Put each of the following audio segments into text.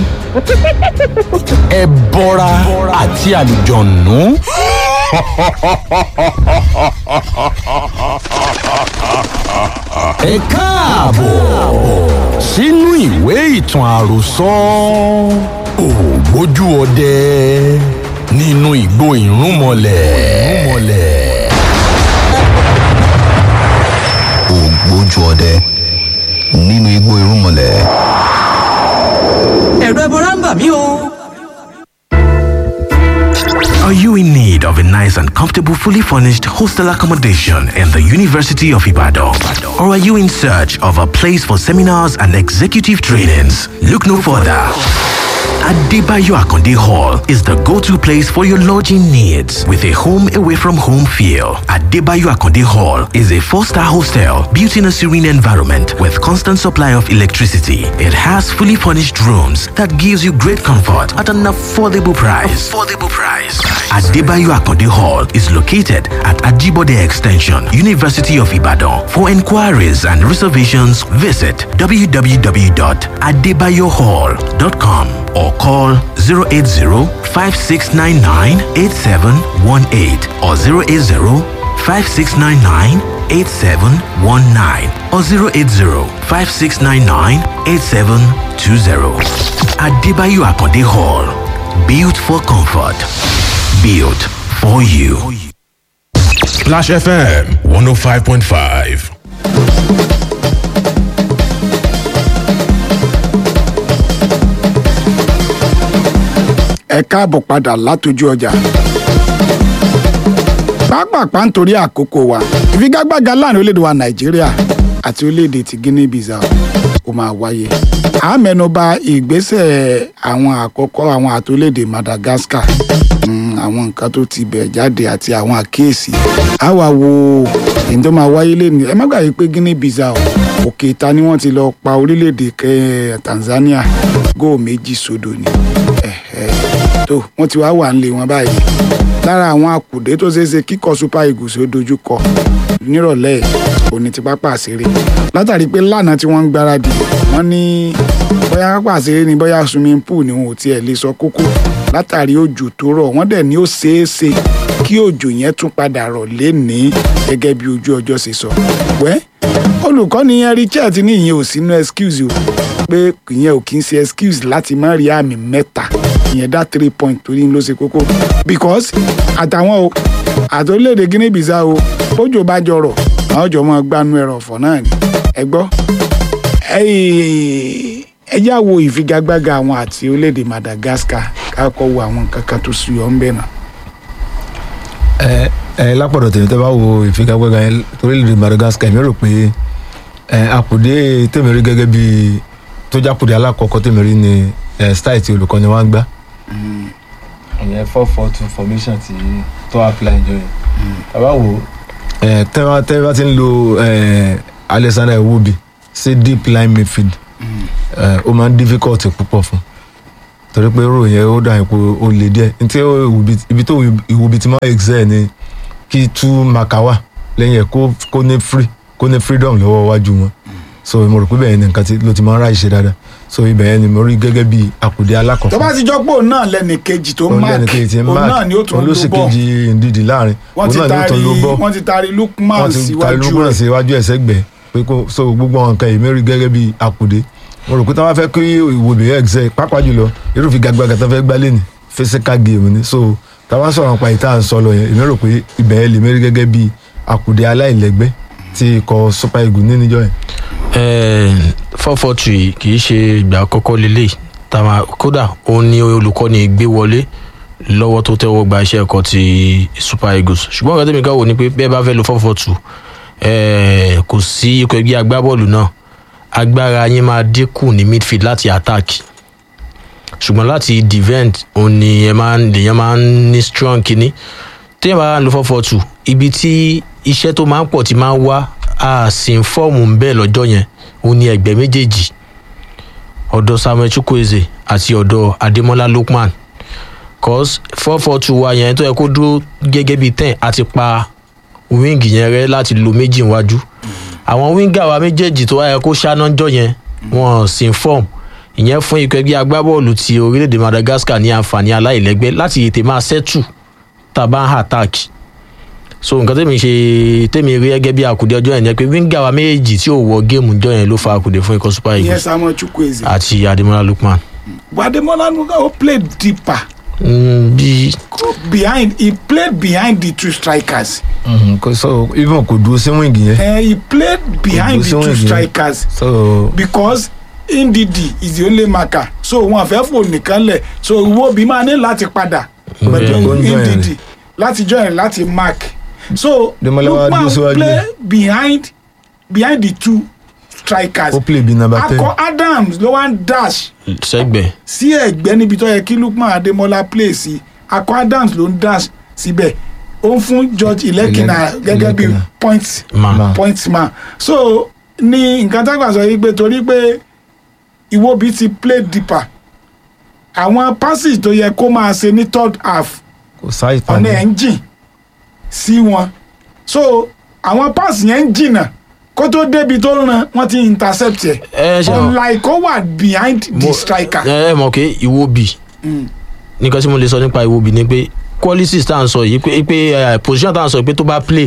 ẹbọra àti àlùjọ̀nù. ẹ káàbọ̀ sínú ìwé ìtàn àròsọ ògbójú ọdẹ nínú ìgbó ìrúnmọlẹ̀. ògbójú ọdẹ nínú igbó irúnmọlẹ̀. ẹ̀rọ ẹbọra ń bà mí o. Are you in need of a nice and comfortable, fully furnished hostel accommodation in the University of Ibadan? Or are you in search of a place for seminars and executive trainings? Look no further. Adebayo Akonde Hall is the go-to place for your lodging needs with a home away from home feel. Adebayo Akonde Hall is a four-star hostel built in a serene environment with constant supply of electricity. It has fully furnished rooms that gives you great comfort at an affordable price. Affordable price. Adebayo Akonde Hall is located at Ajibode Extension, University of Ibadan. For inquiries and reservations, visit www.adebayohall.com or call 080-5699-8718 or 080-5699-8719 or 080-5699-8720. Adebayo Akonde Hall. Built for comfort. Built for you. Splash FM 105.5. ẹ káàbọ̀ padà látọjú ọjà. pápápá nítorí àkókò wa ìfigagbága láàrin orílẹ̀-èdè wa nàìjíríà àti orílẹ̀-èdè ti guinea bissau ó máa wáyé. a mẹ́nuba ìgbésẹ̀ àwọn àkọ́kọ́ àwọn àti orílẹ̀-èdè madagascar mm, àwọn nǹkan tó ti bẹ̀ jáde àti àwọn àkíyèsí. a wá wo èyí tó máa wáyé lẹ́nu ẹ má gbàgbé pé guinea bissau òkè ìta ni wọ́n ti lọ pa orílẹ̀-èdè kẹ́- tanzania góò méjì sódò ni. Eh, eh tó wọn ti wá wà ń lé wọn báyìí lára àwọn àkùdé tó ṣeé ṣe kíkọ super eagles ó dojú kọ nírọ̀lẹ́ òní ti pápá àṣeré látàrí pé lánàá tí wọ́n ń gbáradì wọ́n ní bóyá pápá àṣeré ni bóyá swimming pool ni wọn ò tiẹ̀ lè sọ kókó látàrí òjò tó rọ̀ wọ́n dẹ̀ ní ó ṣeé ṣe kí òjò yẹn tún padà rọ̀ lénìí gẹ́gẹ́ bí ojú ọjọ́ ṣe sọ wẹ́ olùkọ́ni henry chet ní ìyẹn ò sínú excuse o pé ìyẹn ò kí ń ṣe excuse láti má rí àmì mẹ́ta ìyẹn dá three point torí ló ṣe kókó because àtàwọn o àti orílẹ̀-èdè guinea bissau o bójú bá jọrọ̀ àwọn jọ mọ́ gbanú ẹ̀rọ ọ̀fọ̀ náà ni ẹ gbọ́ ẹ yá wo ìfigagbága àwọn àti orílẹ̀-èdè madagascar káàkọ́ wo àwọn nǹkan kan tó suyọ̀ ń bẹ̀ náà. ẹ ẹ lápọ̀dọ̀ tèmi tẹ́ bá wo ìfigagbága yẹn torílẹ̀-èdè madagascar èmi rò pé ẹ àkùdé tèmi rí gẹ́gẹ́ bí tó jákùdé alákọ̀ọ́kọ́ tèmi rí ni ẹ style tí olùkọ́ni wa ń gbá. ìyẹn four four two formation ti tó apply jọ yẹn. bàbá wo ẹ tẹ́ bá tẹ́ bá ti ń lo ẹ alexander iwobi sí deep line midfield ẹ ó máa ń difficult púpọ̀ fún torí pé rò yẹn ó dà ipò ó le díẹ̀ ntí ó Iwobi- ibi tó ìwòbi ti máa excel ni kí tú makawa lẹ́yìn ẹ̀ kó kó ní free kó ní freedom lọ́wọ́ iwájú wọn so mo rò pé bẹ́ẹ̀ ni nǹkan tí ló ti máa ń ráì ṣe dáadáa so ibẹ̀ yẹn ni mo rí gẹ́gẹ́ bí àkùdé tó alákọ̀ọ́kọ́ bá ti jọ pé òun náà lẹ́nì kejì tó òun mark lẹ́nu kejì tí ń òun mark náà ni ó tún òun ló lo sì ball kejì ndidi láàrin wọ́n òun ti náà ni ó taari tún lo ball wọ́n ti taari lukman wọ́n ti ta síwájú lukman rẹ̀ sí iwájú ẹsẹ̀ gbẹ pé kó so gbogbo àwọn nǹkan yìí mẹ́rin gẹ́gẹ́ bí àkùdé mo rò pé táwọn fẹ́ kí ìwòbí excel pápá jùlọ irúfẹ́ gàgbàgà tó fẹ́ gbá lẹ́nì physical game ni so táwọn sọ̀rọ̀ nípa ìta ń sọ lọ yẹn èmi rò pé ibẹ̀ yẹn lè mẹ́rin gẹ́gẹ́ bí àkùdé aláìlẹ́gbẹ́ tí ikọ̀ super eagles ní níjọ́ yẹn. four four three kì í ṣe ìgbà àkọ́kọ́ lélẹ̀ tàmá kódà òun ni olùkọ́ni gbé wọlé lọ́wọ́ tó tẹ́wọ́ gba iṣẹ́ ẹ̀kọ́ ti super eagles ṣùgbọ́n ọ̀gá tẹ̀mí ká wò ni pé bẹ́ẹ̀ bá fẹ́ lo four four two kò sí ikọ̀ ẹgbẹ́ agbábọ́ọ̀lù náà agbára yín máa dínkù ní midfield láti attack ṣùgbọ́n láti defend òun ni ẹ máa ń lèèyàn máa ń ní strong kínní téèyàn bá lo four four two ibi tí iṣẹ́ tó máa ń pọ̀ ti máa ń wá a sì ń fọ́ọ̀mù ń bẹ́ẹ̀ lọ́jọ́ yẹn òun ni ẹgbẹ́ méjèèjì ọ̀dọ̀ samuel chukwueze àti ọ̀dọ̀ ademola lookman cause four four two wa yẹn tó yẹ kó dúró gẹ́gẹ́ bíi ten àti pa wíńgì yẹn rẹ láti lo méjì níwájú àwọn wíńgà wa méjèèjì tó wáyẹ kó ṣáná jọ yẹn wọn sì ń fọ́ọ̀mù ìyẹn fún ikọ̀ ẹgbẹ́ agbábọ́ọ̀lù ti orílẹ̀-èdè madagascar ní àǹfààní aláìlẹ́gbẹ́ láti tètè máa settle tá a bá ń attack so nǹkan tèmi ṣe tèmi rí gẹ́gẹ́ bí àkùdé ọjọ́ yẹn ni pé wíńgà wa méjèèjì tí ò wọ géèmù jọ yẹn ló fa àkùdé fún ikọ̀ super ìyẹn eagles samuel chukwueze àti ademola lookman. bademola nuga ó play deeper Mm, bí go behind he played behind the two strikers Mhm, kò- so even kò dúró sí wíńgì yẹn uh, he played behind the Kò dúró sí two wing yẹn. strikers so because ndidi is the only marker so wọn fẹ́ fò nìkan lẹ̀ so iwobi máa ní láti padà pẹ̀lú Ó ń join ndidi rẹ̀. láti join láti mark so Demola wá dúró Lookman síwájú. play behind behind the two strikers ó play bí number ten akọ adams ló wá ń dash sẹ́gbẹ̀ẹ́ sí ẹ̀gbẹ́ níbi tó yẹ kí lukman ademola play sí akọ adams ló ń dash síbẹ̀ ó ń fún george ilekina Ile- gẹ́gẹ́ bí Ilekina. point man. Man. point man so ní nǹkan tá a gbà sọ yìí pé torí pé iwobi ti play deeper àwọn passes tó yẹ kó máa ṣe ní third half kò sáì ọ̀nà ẹ̀ pàdé ń jìn sí wọn so àwọn pass yẹn ń jìnà kó tó débi tó ràn wọ́n ti intercept ẹ̀ ẹ ṣe unlike ó wà behind the Mo- striker. ẹ ẹ mọ̀ pé ìwóbi Mm. nǹkan tí mo lè sọ nípa ìwóbi ni pé qualities tá à ń sọ yìí pé pé eh, position tá à ń sọ yìí pé tó bá play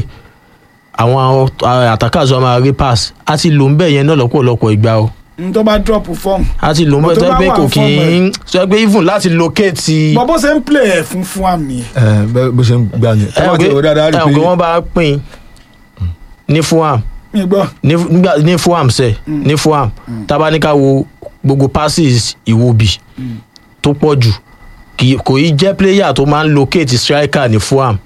àwọn eh, attackers wa máa rí pass a ti lò ń bẹ̀ yẹn náà lọ́pọ̀lọpọ̀ ìgbà o n tó bá drop form a ti lò ń bẹ̀ Tó tó bá pé wà kò fún kí ń sọ pé even láti locate bọ́ bó ṣe ń play ẹ̀ fún fún àmì ẹ̀ ẹ bẹ- bó ṣe ń gbà ní ẹ tọ́wọ́ ti wò dáadáa rí ẹ pé pé wọ́n bá pín ní fulham mi gbọ́ ní nígbà- ní fulham sẹ ní fulham tabaníkà wo gbogbo passes ìwóbi tó pọ̀ jù kì- kò í jẹ́ player tó máa ń locate striker ní fulham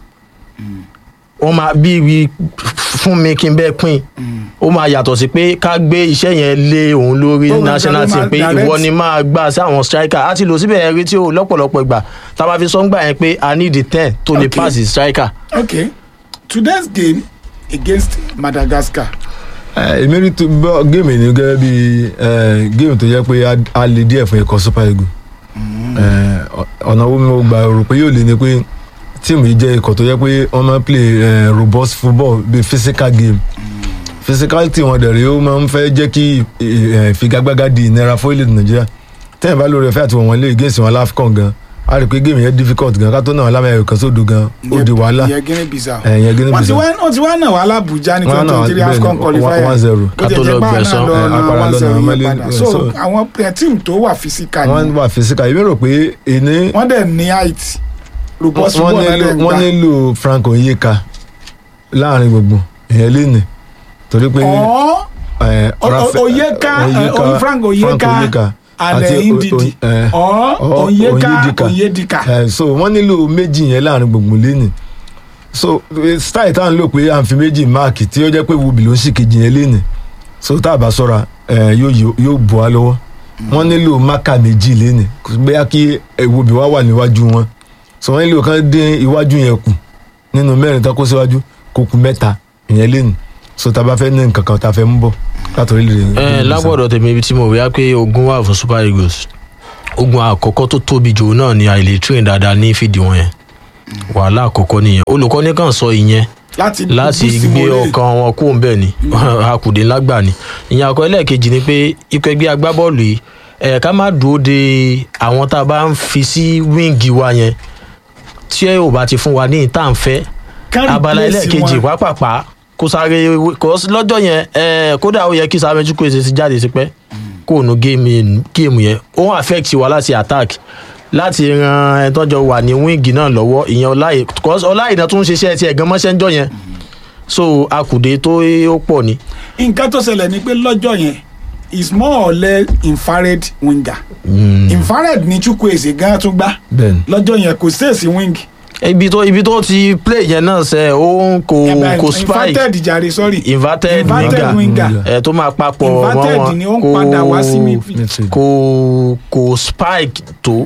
wọ́n máa bí wí fún mi kí n bẹ́ẹ̀ pín ó máa yàtọ̀ sí pé ká gbé iṣẹ́ yẹn lé òun lórí Ó máa national gbà- ó team máa pé direct. ìwọ ni máa gbà sí àwọn striker á ti lò síbẹ̀ rí tí ó lọ́pọ̀lọpọ̀ ìgbà tá a máa fi sọ́ngbà yẹn pé i need the ten tó lè Okay. pass the striker. okay today's game against madagascar ẹ, èmi rí tó bọ́ géèmù ní gẹ́gẹ́ bí ẹ, géèmù tó jẹ́ pé a- a lè díẹ̀ fún ikọ̀ super eagle ẹ, ọ- ọ̀nà wo mo gbà rò pé yóò lè ní pé tíìmù yìí jẹ́ ikọ̀ tó jẹ́ pé wọ́n máa ń play ẹ, robust football bí physical game physicality wọn dẹ̀ rí ó máa ń fẹ́ jẹ́ kí ẹ, ẹ, ìfigagbága di ìnira fún ilẹ̀ nàìjíríà tẹ́yìn bá lórí ẹ̀fẹ́ àti wọ̀n wọn lé against wọn láfcon gan a rí i pé géèmù yẹn difficult gan ká tó náà lámẹ́ ẹ̀kan sódò gan ó di wàhálà ìyẹn guinea bissau ẹ̀yìn ẹgbẹ́ wọ́n ti níbi wá wọ́n ti wá náà wà lábùjá ní Wọ́n twenty náà twenty three bẹ́ẹ̀ ni, afcon qualifier one zero. kó Ká jẹ́ tó jẹ́ lọ pààrọ̀ gbẹ̀san. náà lọ Ẹ, náà apara one lọ́nà zero yẹn Mali- padà ẹ, so so- àwọn ẹ, team tó wà physical ni wọ́n wà physical èmi rò pé èní wọ́n dẹ̀ ní height robust wọ́n football náà nílò dẹ̀ ń wọ́n gbà nílò frank onyeka láàrin gbogbo èèyàn léni torí pé ọ̀ ẹ, O- Rafa- O- Oyeka, eh, Oyi- Frank Oyeka and, àti eh, O- Ndidi. O- ẹ, ọ̀ Ọ- onyeka Onyedika. onyedika ẹ, so wọ́n nílò méjì yẹn láàrin gbogbo léni so eh, style tá à ń lò pé à ń fi méjì máàkì tí ó jẹ́ pé wubi ló ń sì kejì yẹn léni so tá a bá sọ́ra ẹ, yóò yóò- yóò bọ́ á lọ́wọ́ wọ́n nílò máàkà méjì léni bóyá kí eh, wubi wá wà níwájú wọn so wọ́n nílò kán dín iwájú yẹn kù nínú mẹ́rin tó kó síwájú kó kù mẹ́ta ìyẹn léni so tá a bá fẹ́ ní nǹkan kan tá a fẹ́ mú bọ̀ láti orílẹ̀-èdè ẹ lágbọ̀dọ̀ tèmi ibi tí mo rí á pé ogun wà fún super eagles ogun àkọ́kọ́ tó tóbi jù náà ni àìlè train dáadáa ní fìdí wọn yẹn wàhálà àkọ́kọ́ nìyẹn olùkọ́ni kan sọ ìyẹn láti láti boost gbé morale. ọkàn wọn kúrò ńbẹ ni akùdé ńlá gbà ni ìyẹn àkọ́ ẹlẹ́ẹ̀kejì ni pé ikọ̀ ẹgbẹ́ agbábọ́ọ̀lù yìí ẹ̀ ká má dúró de àwọn tá a bá ń fi sí wíǹgì wa yẹn tí ẹ ò bá ti fún wa ní ìta ń fẹ́ Kán abala replace ẹlẹ́ẹ̀kejì wọn. pápápá kó sáré kó lọ́jọ́ yẹn ẹ̀ kódà ó yẹ kí sáré chukwu èsì ti jáde tipẹ́ kó nu géèmù yẹn ó ń affect wa láti attack láti ran ẹni tọ́jọ́ wà ní wíǹgì náà lọ́wọ́ ìyẹn ọláyè cause ọláyè náà tún ń ṣiṣẹ́ tiẹ̀ gan mọ́ṣẹ́ ń jọ yẹn so akùdé tó ó pọ̀ ni. nǹkan tó ṣẹlẹ̀ ni pé lọ́jọ́ yẹn is more or less infrared winger infrared ni chukwueze gan tún gbá bẹ́ẹ̀ni lọ́jọ́ yẹn kò sèèsì wing ibi tó ibi tó ti play yẹn náà sẹ ó ń kò kò spike inverted jàre sorry inverted inverted winger winger ẹ tó máa papọ̀ mọ́ Inverted wọn ni ó ń padà wá sí midfield. midfield. kò kò spike tó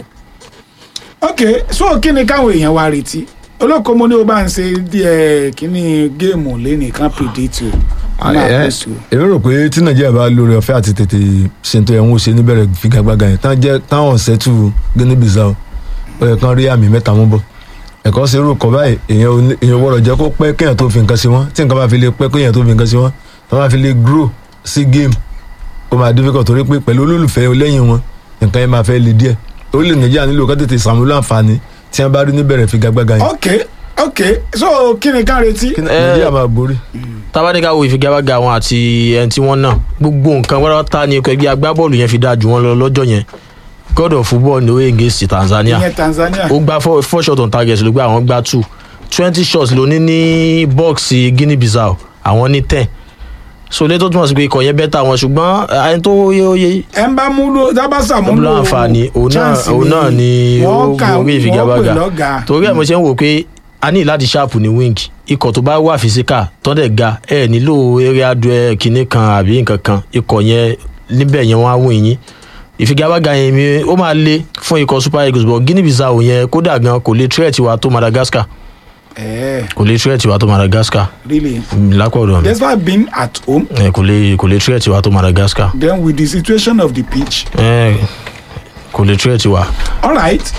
ok so kí ni káwọn èèyàn wa retí olóko mo ní o bá ń ṣe díẹ̀ kíní géèmù lẹ́nìí kan predict o ẹ máa ẹ, post o. èmi rò pé tí nàìjíríà bá lórí ọ̀fẹ́ àti tètè ṣètò ẹ̀wọ̀n ṣe níbẹ̀rẹ̀ figagbága yẹn tán jẹ́ táwọn ṣẹ́tù guinea bissau ó yẹ kán rí àmì mẹ́ta mú bọ̀ ẹ̀kọ́ ṣe irú kọ́ báyìí èèyàn ò ní- èèyàn gbọ́dọ̀ jẹ́ kó pẹ́ kéèyàn tó fi nǹkan sí wọn tí nǹkan bá fi lè pẹ́ kéèyàn tó fi nǹkan sí wọn tó bá fi lè grow sí game ó máa difficult torí pé pẹ̀lú olólùfẹ́ lẹ́yìn wọn nǹkan yẹn máa fẹ́ le díẹ̀ orílẹ̀ nàìjíríà nílò ká tètè sàmúlò àǹfààní tí wọ́n bá rí níbẹ̀rẹ̀ figagbága yẹn ok ok so kí ni ká retí. kí nàìjíríà máa borí. tábàdíkà wo ìfigagbága wọn àti ẹni tí wọ́n náà gbogbo nǹkan pátápátá ni ikọ̀ ẹgbẹ́ agbábọ́ọ̀lù yẹn fi dáa jù wọ́n lọ lọ́jọ́ yẹn god of football ní oye against tanzania ìyẹn tanzania. ó gba four, four shot on target ló gbé àwọn gba two twenty shots ló ní ní bọ́ọ̀sì guinea bissau àwọn ní ten so lẹ́tọ́ túmọ̀ sí pé ikọ̀ yẹn bẹ́tà wọn ṣùgbọ́n ẹni tó yé ó yé ẹ ń bá múlò dábàsà múlò múlò àǹfààní òun náà chance òun náà ni ó wọ́n kà borí wọ́n pè ìfigagbága lọ́gàá. torí ẹ̀ mo ṣe ń wò pé a ní láti ṣáàpù ní wing ikọ̀ tó bá wà fìsíkà tọ́dẹ̀ ga ẹ̀ nílò eré adùn ẹ̀ kínní kan àbí nǹkan kan ikọ̀ yẹn níbẹ̀ yẹn wọ́n á wìn yín ìfigagbága yẹn mi ó máa le fún ikọ̀ super eagles but guinea bissau yẹn kódà gan kò lè tírẹ̀tì wa tó madagascar ẹ kò lè tírẹ̀tì wa tó madagascar really Mm, lápọ̀dọ̀ mi despite being at home Eh, kò lè kò lè tírẹ̀tì wa tó madagascar then with the situation of the pitch Eh, kò lè tírẹ̀tì wa. all right.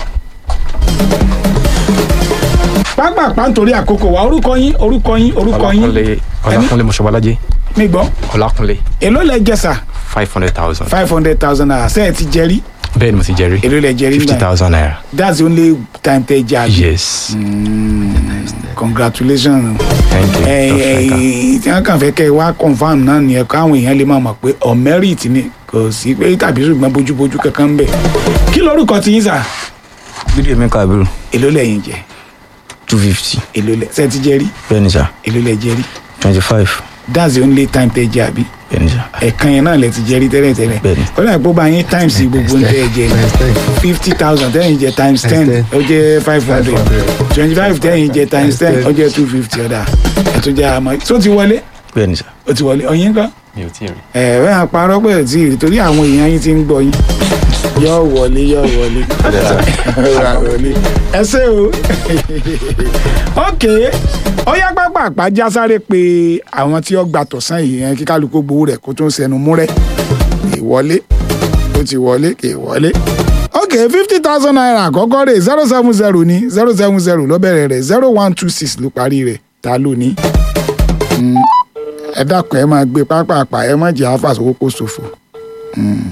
pápápá nítorí àkókò wa orúkọ yín orúkọ yín orúkọ yín ọlákúnlé ọlákúnlé mọṣọbọlájẹ mi gbọ́ ọlákúnlé èló lẹ jẹsà five hundred thousand five hundred thousand naira sẹ́ẹ̀ ti jẹ́rí bẹ́ẹ̀ ni mo ti jẹ́rí èló lẹ jẹ́rí fifty náà thousand naira that's the only time tẹ jẹ àbí yes congratulations thank you ẹ Top ẹ striker. tí wọn kàn fẹ́ kẹ́ ẹ wá confam náà nìyẹn káwọn èèyàn lè máa mọ̀ pé on merit ni kò sí pé tàbí ṣùgbọ́n bójúbójú kankan ń bẹ̀ kí lorúkọ ti yín sà bídíò mi kàbírù èló lẹ́yìn jẹ two fifty èló lẹ sẹ́ẹ̀ ti jẹ́rí bẹ́ẹ̀ ni sà èló lẹ jẹ́rí twenty five that's the only time tẹ jẹ àbí bẹ́ẹ̀ ni sà ẹ̀kan yẹn náà lẹ ti jẹ́rí tẹ́lẹ̀ tẹ́lẹ̀ Bẹ́ẹ̀ni. ó dà pé ó bá yín times gbogbo ń tẹ́ ẹ jẹ fifty thousand tẹ́yìn jẹ times ten ten. ó jẹ́ five hundred twenty five tẹ́yìn jẹ times ten ó jẹ́ two fifty ọ̀dà ẹ̀ tó jẹ́ àmọ́ tó ti wọlé bẹ́ẹ̀ ni sà ó ti wọlé ọ̀yin kan mi ò tí ì rí ẹ̀ ẹ̀ àparọ́ pẹ̀ tí ì rí torí àwọn èèyàn yín ti ń gbọ́ yín yọ wọlé yọ wọlé Yọ wọlé ẹ ṣe o ok ó yá pápá àpájá sáré pé àwọn tí ó gba tọ̀sán yìí yẹn kí kálukú gbowó rẹ̀ kó tó ń sẹnu múrẹ́ kì í wọlé ó ti wọlé kì í wọlé ok fifty thousand naira àkọ́kọ́ rẹ̀ zero seven zero ní zero seven zero ló bẹ̀rẹ̀ rẹ̀ zero one two six ló parí rẹ̀ ta ló ní Mm, ẹ dákun ẹ máa gbé pápá àpá ẹ má jẹ́ àfàsówó kó ṣòfò. Mm.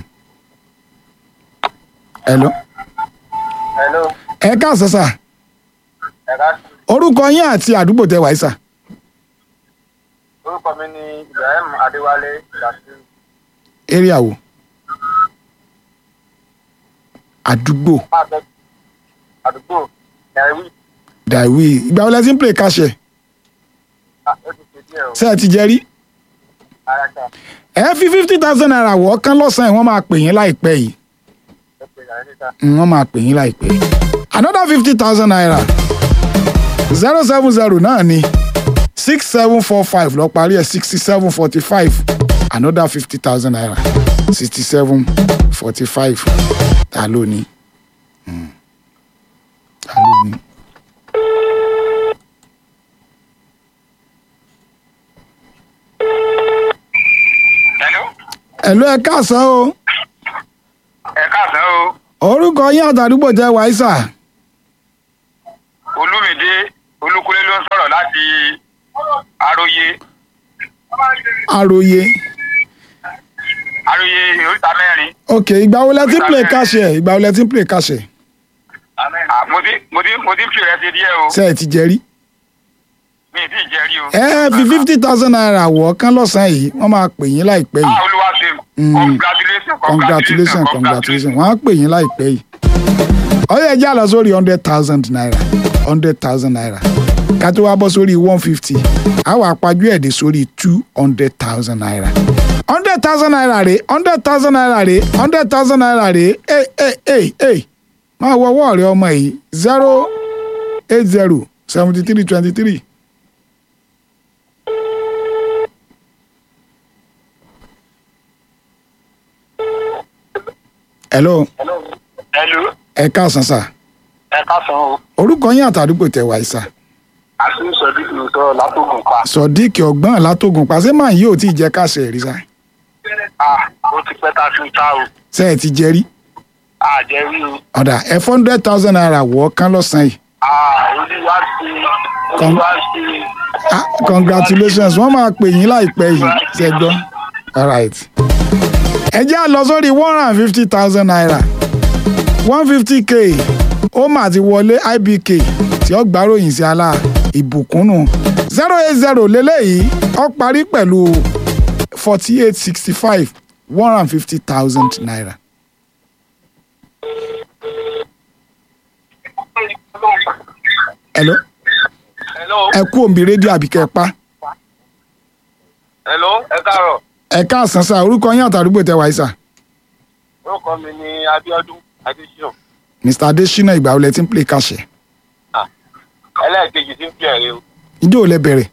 Hello. Hello, ẹ káàsán sà ẹ̀ka orúkọ yín àti àdúgbò tẹ wáyé sà orúkọ mi ni Ibrahim Adéwálé Yasiru. area wo àdúgbò Máa bẹ àdúgbò Nàìwí. dàwí ìgbà wo lẹ ti ń play káṣẹ Ó ti ṣe díẹ̀ o. ṣé ẹ ti jẹ rí Ara ṣá. ẹ fi fifty thousand naira wọ̀ ọ́ kán lọ́sàn-án yìí wọ́n máa pè yín láìpẹ́ yìí Ó pe ìyàrá níta. Mm, wọ́n máa pè yín láìpẹ́ another fifty thousand naira zero seven zero náà ni six seven four five lọ parí ẹ̀ sixty seven forty five another fifty thousand naira sixty seven forty five ta ló ní Mm. ta ló ní. Hello. ẹ̀lú ẹ káàsán o Ẹ káàsán o. orúkọ yín àtàdúgbò jẹ́ wáísà Olúmídé Olúkúlé ló ń sọ̀rọ̀ láti Aróyé. àròyé Aróyé oríta mẹ́rin. ok ìgbà wo lẹ ti ń play káṣẹ ìgbà wo lẹ ti ń play káṣẹ Ah, Mo ti mo ti mo ti ń fi rẹ̀ ṣe díẹ̀ o. ṣe ẹ ti jẹ rí. Mi ì tí ì jẹ́ rí o. ẹ fi fifty thousand naira wọ̀ ọ́ kán lọ́sàn-án yìí wọ́n máa pè yín láìpẹ́ yìí Ah, Olúwa ṣe. Mm. Congratulations. congratulations congratulations wọ́n á pè yín láìpẹ́ yìí. ọyọ ẹjẹ àlọ sórí hundred thousand naira hundred thousand naira ká tó wá bọ́ sórí one fifty àwọn àpájú ẹ̀dẹ̀ sórí two hundred thousand naira hundred thousand naira rè hundred thousand naira rè hundred thousand naira rè ẹ ẹ ẹ ẹ máa wọ ọwọ́ rẹ ọmọ yìí zero eight zero seventy three twenty three. hello Hello. ẹ káàsán sà Ẹ káàsán o. orúkọ yín àtàdúgbò tẹ wáyé sà Àti Sọ̀dí ló sọ̀rọ̀ látòkùn pa. sodiq ọgbọ́n látògùn pàṣẹ máa yìí ò tí ì jẹ́ káṣẹ rí sà Ah, ó ti pẹ́ tá a fi ta o. ṣe ẹ ti jẹ rí Àjẹ́ rí o. ọ̀dà ẹ four hundred thousand naira wọ̀ ọ́ kán lọ́sàn-án yìí Ah, Olúwa ṣe. Con- Olúwa ṣe. ah congratulations wọ́n máa pè yín láìpẹ́ yìí ṣe gbọ́ all right ẹ jẹ́ à lọ sórí one hundred and fifty thousand naira one fifty k oma ti wọlé ibk tí ó gbáròyìn sí ala ìbùkúnnù zero eight zero lélẹ́yìí ó parí pẹ̀lú forty eight sixty five one hundred and fifty thousand naira. hello hello ẹ kú òǹbí rédíò àbíkẹ́ pa hello ẹ káàárọ̀ ẹ káàsán sá orúkọ yín àtàdúgbò tẹ wáyé sá orúkọ mi ni abiodun adesina mr adesina ìgbà wo lẹ ti ń play káṣẹ ẹlẹ́ẹ̀kejì tí ń fi ẹ̀rẹ́ o ìjọ ò lẹ bẹ̀rẹ̀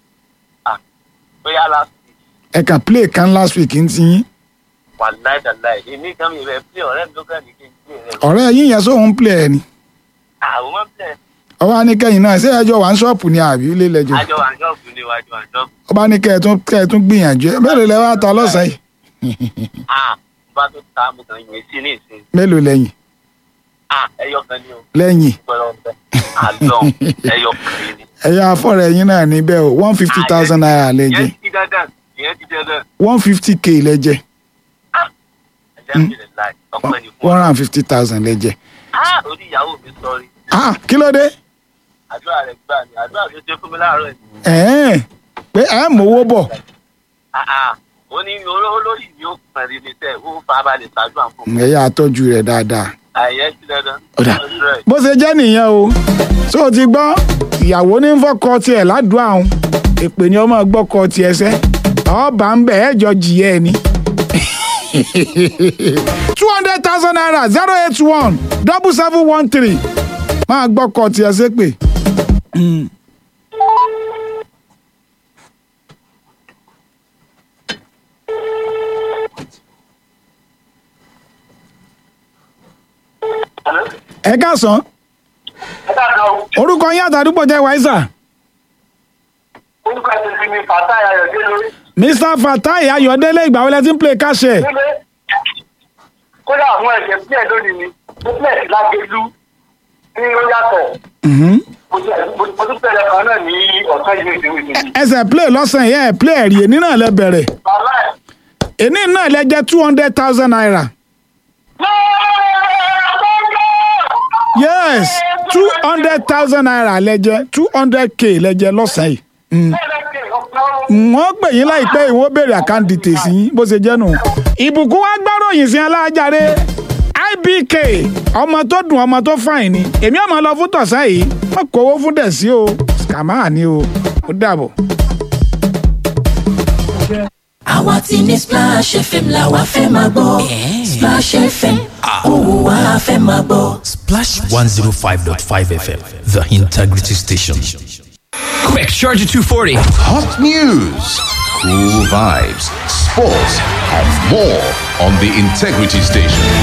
bóyá last week ẹ kàn play kan last week ń ti yín wà láìdáláì èmi kan mi rẹ̀ pé ọ̀rẹ́ mi tó kàn ní kí n gbé rẹ̀ ọ̀rẹ́ yín yẹn sóhun ń play ẹ ni àwọn máa ń bẹ̀ ọba ní kẹ́yìn náà ṣé ẹjọ́ wà ń ṣọ́ọ̀pù ni àbí ilé lẹ́jọ́ àjọ wà ní ṣọ́ọ̀bù ni wájú wà ní ṣọ́ọ̀bù ọba ní kẹ́ ẹ tún kẹ́ ẹ tún gbìyànjú ẹ mélòó lẹ wá ta lọ́sàn-án yìí ah bá tó ta mo kàn yẹn sí ní ìsìn mélòó lẹ́yìn ah ẹyọ kan ni o lẹ́yìn gbọ́dọ̀ bẹ́ẹ̀ àlọ́ ẹyọ kan yìí ni. ẹ̀yà afọ́rẹ́ yín náà níbẹ̀ o one fifty thousand naira lẹ́jẹ̀ ìyẹn ti dandan ìyẹn ti dandan one fifty k lẹ́jẹ̀ alhamdulilayi ọpẹ́ ni fún one hundred and fifty thousand lẹ́jẹ̀ ah orí ìyàwó mi sọrí ah kí ló dé àdúrà rẹ̀ gbà ní àdúrà tó ṣe fún mi láàárọ̀ ẹ̀ ẹ̀ẹ́n pé ẹ̀ mówó bọ̀ ah ah ó ní olórí ni ó pẹ̀lú ní tẹ̀ ó farabalẹ̀ ṣàdúrà fún mi ẹ̀yà àtọ́jú rẹ̀ dáadáa àyẹ̀ ti dandan Ọ̀dà. Ọ̀dà. bó ṣe jẹ́ nìyẹn o tó o ti gbọ́ ìyàwó ní fọ́kọ tiẹ̀ ládùúgbò àwọn èpè ni ọmọ gbọ́kọ tiẹ̀ sẹ́ ọba ń bẹ̀ ẹ́ jọ jìyẹ ẹ ni. two hundred thousand naira zero eight one double seven one three máa gbọ́kọ tiẹ̀ sépè. Mm. ẹ káàsán ẹ káàkiri o orúkọ yín àtàdúgbò jẹ́ wáísà orúkọ ẹ̀sìn sí mi fàtà ayọ̀dé lórí mr fatai ayọ̀délé ìgbà wọlé tí ń play káṣẹ nílé kódà àwọn ẹ̀jẹ̀ pílẹ̀ lónìí ni ó pílẹ̀ sí lágbèlú ní ó yàtọ̀ mo tún- mo tún pẹ̀lẹ̀ kan náà ní ọ̀sán ìlú ìdíwì ìdíwì. ẹsẹ̀ play lọ́sàn yẹn ẹ̀ play ẹ̀rí èní náà lẹ bẹ̀rẹ̀ bàbá ẹ̀ èní náà lẹ jẹ́ two hundred thousand naira yes two hundred thousand naira lẹ jẹ́ two hundred k lẹ jẹ́ lọ́sàn yìí Mm. wọ́n pè yín láìpẹ́ ìwọ́n béèrè àkáǹtì tèsí yín bó ṣe jẹ́ nù. ìbùkún wa gbọ́ròyìn sí alájàre ibk ọmọ tó dùn ọmọ tó fàìn ni èmi ọmọ lọ fún tọ̀sán yìí wọ́n kówó fún dẹ̀sí o scammer ni o ó dàbọ̀. àwa ti ní splash fm la wa fẹ́ máa gbọ́ splash fm òun wa fẹ́ máa gbọ́. Splash 105.5 FM, the integrity station. Quick, charge at 240. Hot news, cool vibes, sports, and more on the Integrity Station.